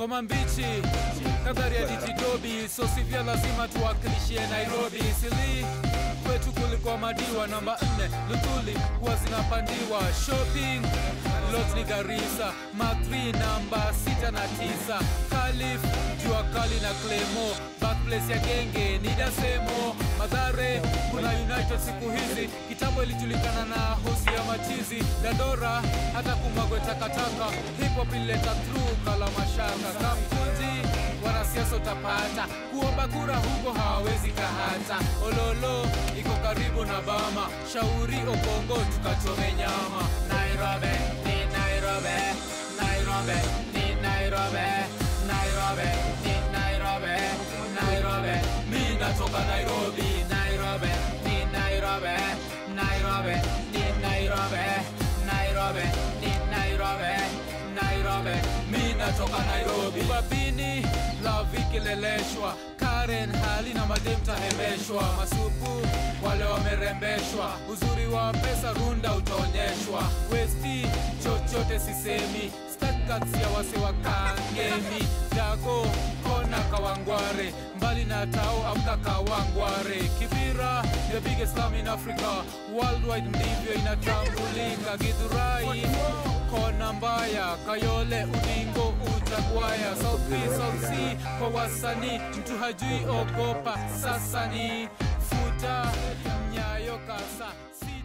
ngoma mbichi kadhari ya dijitobi so sivya lazima tuwakilishie nairobi sili kwetu kulikuwa madiwa namba 4 luthuli huwa zinapandiwa shopping lot ni garisa makri namba 6 na 9 kalif jua kali na clemo backplace ya genge ni dasemo madhare kuna united siku hizi kitambo ilijulikana na hosi ya machizi dadora hata kumwagwe takataka hip hop ilileta true kala mashaka kamkunji wanasiasa utapata kuomba kura huko hawawezi kahata ololo iko karibu na bama shauri okongo tukachome nyama nairobi ni nairobi nairobi ni nairobi nairobi ni nairobi nairobi mi natoka nairobi nairobi ni nairobi nairobi ni nairobi nairobi ni nairobi nairobi mi natoka nairobi babini lavikileleshwa karen hali na madem tahemeshwa masupu wale wamerembeshwa uzuri wa pesa runda utaonyeshwa westi chochote sisemi stakats ya wase wa kangemi dago kona kawangware mbali na tao amka kawangware kibira the biggest slum in africa worldwide ndivyo inatambulika gidhurai kona mbaya kayole udingo utagwaya south B, south C kwa wasanii mtu hajui ogopa sasa ni futa nyayo kasa si